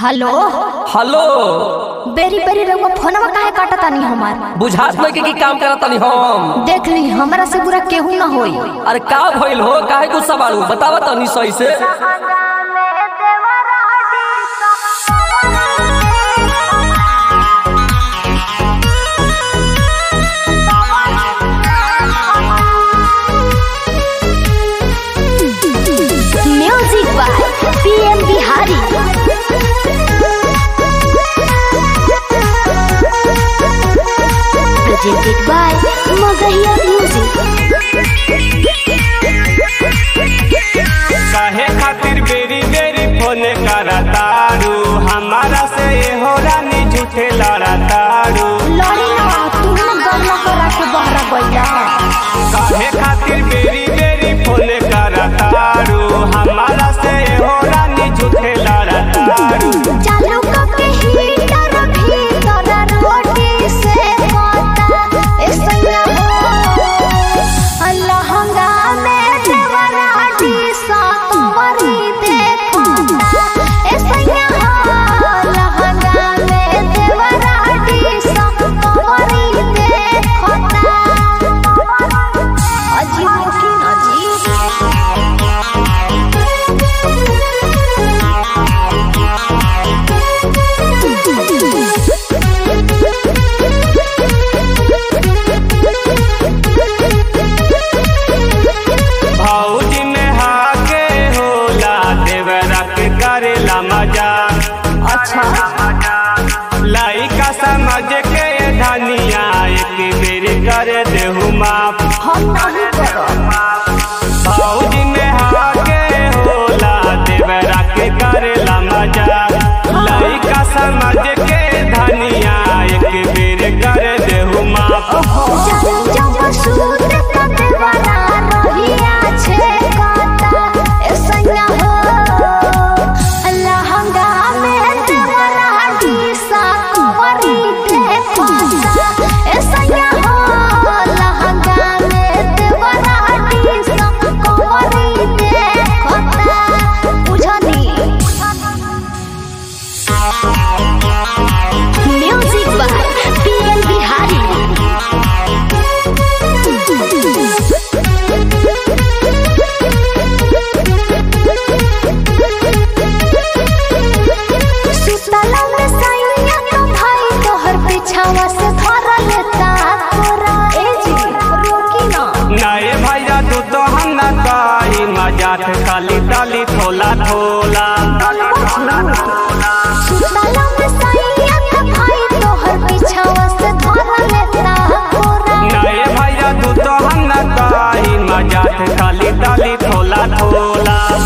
hello hello बेरी बेरी रउआ फोनवा काहे काटतानी हमार बुझात नहीं के की काम करत तनी हम देख ली हमरा से बुरा केहू ना होई अरे का भइल हो काहे गुस्सा बाड़ू बतावा तनी सही से music by PM Bihari presented by Magahiya music काहे खातिर बेरी बेरी फोन करतारू हमारा से हो रानी झूठे लड़तारू लड़ी ना तू ना गन्ना करा के बहरा गइला काहे खातिर बेरी बेरी फोन करतारू हमारा से हो रानी झूठे लड़तारू चालू करके हीटर भीतर रोटी से खाता ऐसा हो लहंगा में देवराटी सा तुम्हारी देखता ऐसा हो लहंगा में देवराटी सा तुम्हारी देखता अजीब की अजीब भौजी में हाके होला देवरा के करेला मजाक अच्छा लाइका समझ के धनिया एक बेर कर देहु माफ हम नहीं करब भौजी में हाके होला देवरा के करेला मजाक लइका समझ के धनिया एक बेर कर देहु माफ जब जब सूत का देवाना रहिया छे काता ऐसा ना हो लहंगा में देवरा ढीसा कुंवरी देखता ऐसा ना हो लहंगा में देवरा ढीसा कुंवरी देखता बुझनी म्यूजिक बाय पीएल बिहारी सुतला में सैया तो भाई तोहर पिछावा से धर लेता तोरा ए जी रोकी ना नए भैया तू तो हम न काई मजाक खाली डाली थोला थोला सुतला में सैया तो भाई तोहर पिछावा से धर लेता तोरा नए भैया तू तो हम न काई मजाक खाली डाली थोला थोला